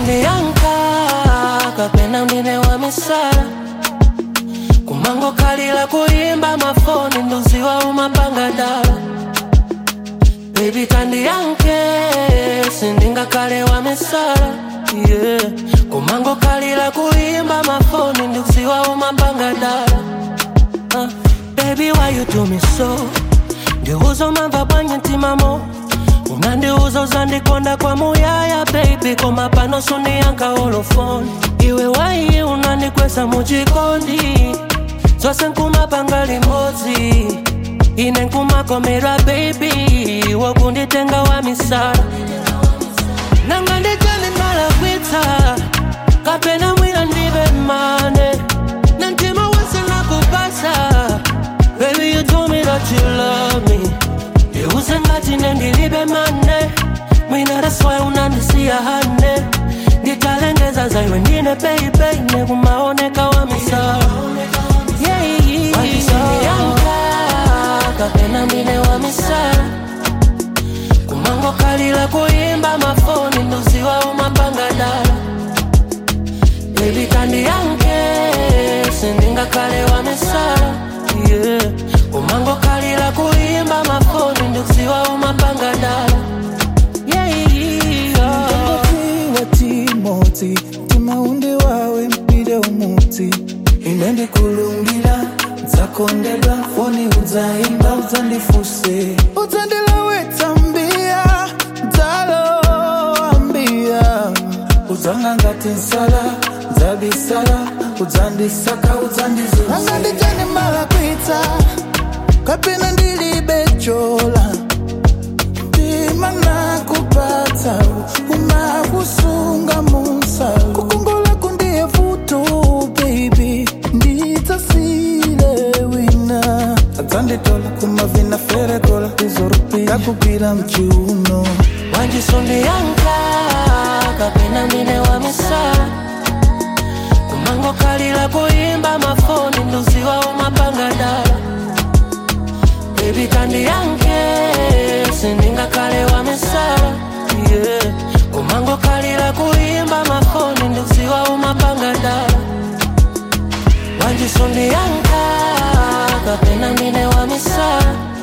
wandisundiyanka kapena ndine wa misala kumango kalila kuyimba mafoni nduziwa umapanga dala Baby tandiyanke sindingakale wa misala yeah. kumango kalila kuyimba mafoni nduziwa umapanga dala uh, Baby why you do me so ndiuza umamva bwanye ntimamo unandiuza uzandikonda kwa muyaya baby koma pano sundiyanka olofoni iwe waiye unandikwesa muchikondi zose nkumapanga limodzi ine nkumakomera baby wokunditenga wa misala nanga ndijani ndalakwitsa kapena mwina ndibe mane na mtima wese nakupasa baby you told me that you love me ndiuze ngati nendilibe mane mwina that's why unandisiya hane nditalengeza zaiwe ndine baby nekumaoneka wa misala yeah, yeah. Wandisundiyanka, kapena ndine wa misala kumango kalila kuyimba mafoni nduziwa umapanga dala baby tandiyanke sindingakale wa misala yeah. kumango kalila kuyimba mafoni nduziwa umapanga dala yeah, yeah. Tiwa timoti timaundi wawe mpire umuti ine ndikulungila nzakondedwa foni udzaimba udzandifuse udzandilawetsa mbia dzaloambia udzanga ngati nsala dzabisala udzandisaka udzandizuza anga ndijani malakwitsa kapena ndilibe chola ndima nakupatsa umakusunga munsalo kukongola kundiye vuto baby ndidzasile wina adzanditola kumavina ferekola izorupi yakugwira mchiuno wandisundiyanka kapena ndine wa misala kumango kalila kuyimba mafoni nduziwa umapanga dala baby tandiyanke sindingakale wa misala yeah. kumango kalila kuyimba mafoni nduziwa umapanga dala wandisundiyanka kapena ndine wa misala